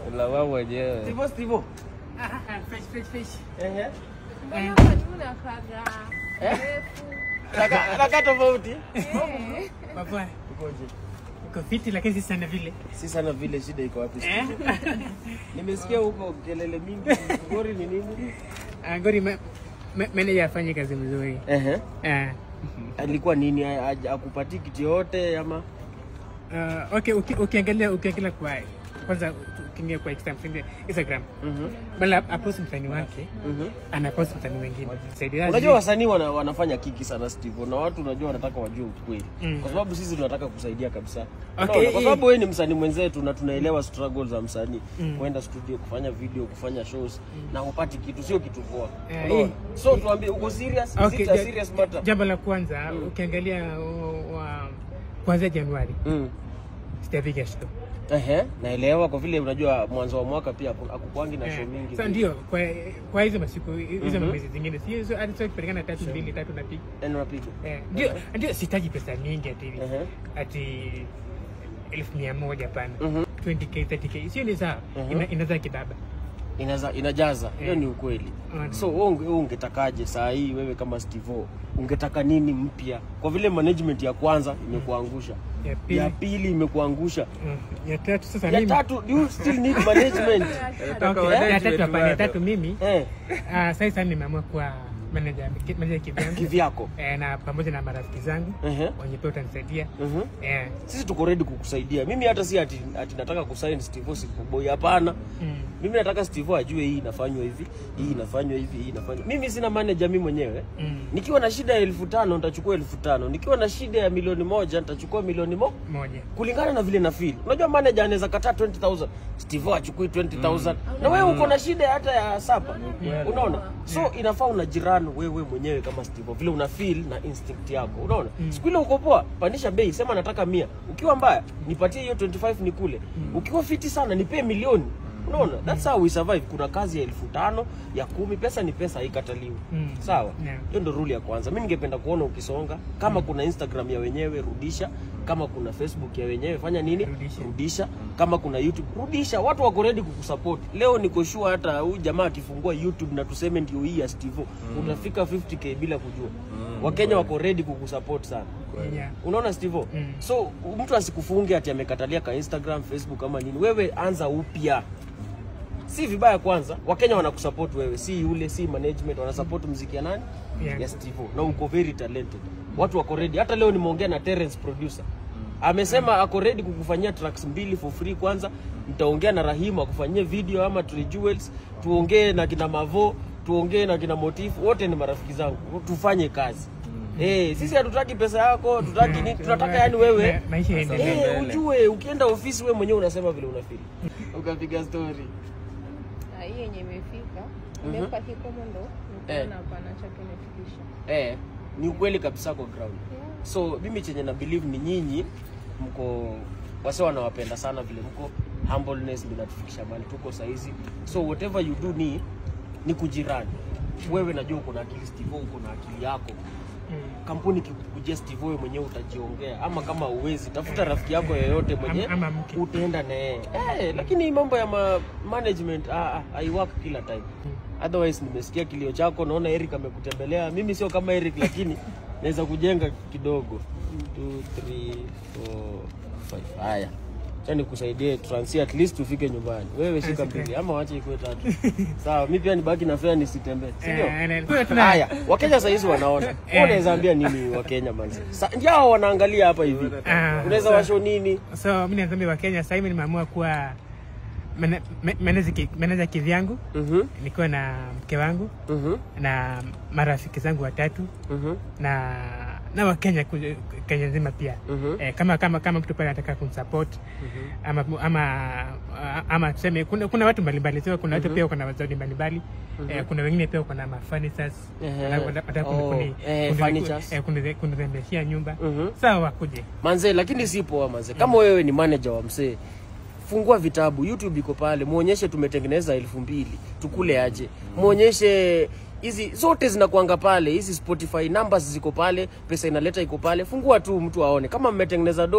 Lawama mwenyewe. Stivo Stivo. Ah, ah, fresh, fresh, fresh. Ehe. Mbona kwa nini unakaga refu? Raka raka tofauti. Baba, Ukoje? uko fiti lakini si sana vile. Si sana vile shida iko wapi Eh? Stivo? Nimesikia huko kelele mingi. Ngori ni nini? Ah, Gori ma- ma- manager afanye kazi mzuri. Ehe. Ah. Alikuwa nini Aj- akupati kitu yote ama? Uh, okay, uki- ukiangalia ukiangalia kwa kwanza ukiingia kwa Instagram, Instagram Mhm. bala apost msanii wake Mhm. anapost msanii wengine Saidia Unajua wasanii wana, wanafanya kiki sana Steve na watu unajua wanataka wajue ukweli. Mm. Kwa sababu sisi tunataka kusaidia kabisa. Okay, Unaona? Kwa eh. sababu wewe ni msanii mwenzetu na tunaelewa struggles za msanii. Mm. Kwenda studio kufanya video, kufanya shows na hupati kitu sio kitu poa. Eh, Unaona? eh. So tuambie uko serious? Is Okay, it a ja- serious matter? jambo la kwanza ukiangalia uh, wa kuanzia Januari Mm. sijapiga show. Ehe, naelewa kwa vile unajua mwanzo wa mwaka pia haku- hakukwangi na show Eh, mingi. Sasa ndio kwa kwa hizo masiku hizo Mhm. mwezi zingine si hizo hadi sio kupelekana tatu mbili tatu na piga. Yaani unapiga. Eh, ndio ndio sitaji pesa mingi ati Ehe. ati elfu mia moja hapana. Mhm. 20k 30k sio ni sawa Mhm. Ina- inaweza kidaba Inaza, inajaza hiyo Eh. ni ukweli Mm. so wewe unge, wewe ungetakaje saa hii wewe kama Steve ungetaka nini mpya kwa vile management ya kwanza imekuangusha ya pili ya pili imekuangusha mm, ya tatu sasa ya mimi tatu do you still need management Okay, management ya tatu hapana ya bado. tatu mimi eh, ah, sasa sasa nimeamua kuwa manager manager kivyangu kivyako eh, na pamoja na marafiki zangu Ehe. wenye pia utanisaidia Mhm. eh, sisi tuko ready kukusaidia mimi hata si ati, ati nataka kusign Steve Sikuboy hapana mm, mimi nataka Steve ajue hii inafanywa hivi hii inafanywa hivi hii inafanywa mimi sina manager mimi mwenyewe mm, nikiwa na shida ya elfu tano nitachukua elfu tano nikiwa na shida ya milioni moja nitachukua milioni mo moja kulingana na vile na feel. Unajua manager anaweza kataa 20000 Steve achukui 20000 na wewe uko na shida hata ya sapa, unaona? So inafaa unajirani wewe mwenyewe kama Steve, vile una feel na instinct yako, unaona? Siku ile uko poa, pandisha bei, sema nataka mia. Ukiwa mbaya, nipatie hiyo 25 nikule. Ukiwa fiti sana, nipe milioni. Unaona? That's how we survive. Kuna kazi ya elfu tano ya kumi, pesa ni pesa, haikataliwi. Mm. Sawa? Yeah. Hiyo ndo rule ya kwanza. Mimi ningependa kuona ukisonga. Kama kuna Instagram ya wenyewe rudisha, kama kuna Facebook ya wenyewe fanya nini? Rudisha. Rudisha. Kama kuna YouTube rudisha. Watu wako ready kukusupport. Leo niko sure hata huyu jamaa akifungua YouTube na tuseme ndio hii ya Steve, utafika 50k bila kujua. Wakenya wako ready kukusupport sana. yeah. Unaona Steve? Mm. So mtu asikufunge ati amekatalia ka Instagram, Facebook kama nini. Wewe anza upya. Si vibaya kwanza, Wakenya wanakusupport wewe, si yule, si management wanasupport muziki ya nani? Yeah. Ya Steve. Na uko very talented. Watu wako ready. Hata leo nimeongea na Terence producer. Amesema ako ready kukufanyia tracks mbili for free kwanza. Nitaongea na Rahima akufanyie video ama Tree Jewels, tuongee na kina Mavo, tuongee na kina Motif, wote ni marafiki zangu. Tufanye kazi. Eh, sisi hatutaki pesa yako, tutaki nini? Tunataka yani wewe Ma- maisha yaendelee Eh, ujue ukienda ofisi wewe mwenyewe unasema vile unafeel. Ukapiga story. Na hii yenye imefika imeweka kikomo ndo Eh. nikaona hapana chake imefikisha. Eh, ni ukweli kabisa kwa ground. Yeah. So mimi chenye na believe ni nyinyi mko wase wanawapenda sana vile mko humbleness ndio inatufikisha mahali tuko saizi. So whatever you do ni ni kujirani. Wewe najua uko na akili Steve, uko na akili yako. Mm. Kampuni kikukujia Steve, wewe mwenyewe utajiongea, ama kama uwezi tafuta rafiki yako yeyote mwenye Ama- ama mke. utaenda naye eh, lakini mambo ya ma management ah, ah, haiwork kila time. Otherwise nimesikia kilio chako, naona Eric amekutembelea. Mimi sio kama Eric, lakini naweza kujenga kidogo. 2 3 4 5 haya Acha nikusaidie transi at least tufike nyumbani. Wewe shika Asante. mbili ama wache ikuwe tatu. Sawa, mimi pia nibaki na fare nisitembee. Si ndio? Eh, na- kwa tuna- Haya, Wakenya saa hizi wanaona. Wewe unaweza ambia nini Wakenya manzi? Sa- Ndio hao wanaangalia hapa hivi. Ah, Unaweza so- washo nini? so mi nazambia wa Kenya sasa hivi nimeamua kuwa mana- ma- manager ki- manager kivyangu Mhm. nikiwa na mke wangu Mhm. na marafiki zangu watatu Mhm. na na wakenya ku- Kenya nzima pia Mhm. eh, kama kama kama mtu pale anataka kunisupport ama ama ama tuseme kuna, kuna watu mbalimbali sio kuna watu pia wako na wazadi mbalimbali eh, kuna wengine pia wako na mafurnitures Ehe. wana- wana- wanataka kuni- Oh, kuni- eh, kuni- furnitures. eh, kuni- kunirembeshia nyumba Mhm. sawa wakuje Manze, lakini si poa manze. Kama wewe ni manager wa msee, fungua vitabu, YouTube iko pale, muonyeshe tumetengeneza elfu mbili tukule aje, muonyeshe hizi zote zinakuanga pale, hizi Spotify numbers ziko pale, pesa inaleta iko pale. Fungua tu mtu aone kama mmetengeneza do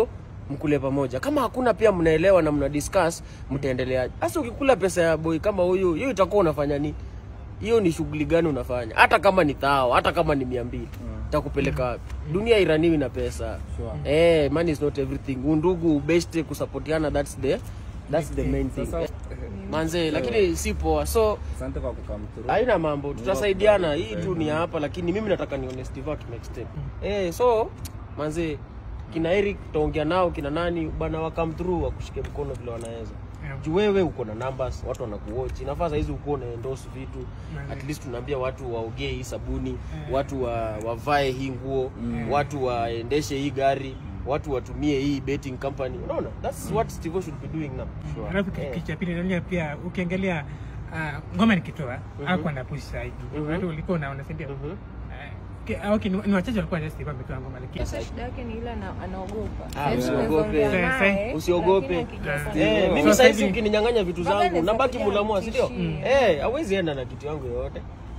mkule pamoja kama hakuna pia mnaelewa na mna discuss mtaendelea hasa ukikula pesa ya boy kama huyu hiyo itakuwa unafanya nini hiyo ni shughuli gani unafanya hata kama ni thao hata kama ni mia mbili takupeleka wapi dunia iraniwi na pesa Sure. eh, money is not everything undugu ubeste kusapotiana that's the that's the main thing Sasa, manze lakini si poa so asante kwa kukam through. haina mambo tutasaidiana hii tu ni ya hapa lakini mimi nataka nione Steve to next step eh so manze kina Eric tutaongea nao kina nani bana wa come through wakushike mkono vile wanaweza Yeah. juu wewe uko na numbers watu wanakuwatch inafaa saa hizi uko na endorse vitu Manze. at least tunaambia watu waogee hii sabuni watu wa, wavae hii nguo watu waendeshe hii gari watu watumie hii betting company unaona that's what Steve should be doing now alafu kitu kitu cha pili nalia pia ukiangalia ah, ngoma nikitoa hakuwa na push zaidi Mhm. watu ulikuwa unaona si ndio Mhm. Eh, ki- ah, okay, ni ni wachache walikuwa just hivyo ametoa ngoma lakini Sasa shida yake ni ile ana- anaogopa. Ah, Sasa usiogope. tunaongea Sasa, naye, usiogope. lakini akija Ah. sasa- Eh, mimi So saizi saizi- ukininyang'anya vitu Mpaka zangu naweza nabaki kuja mulamua si ndio? nitishie. Eh, hawezi enda na kitu yangu yoyote.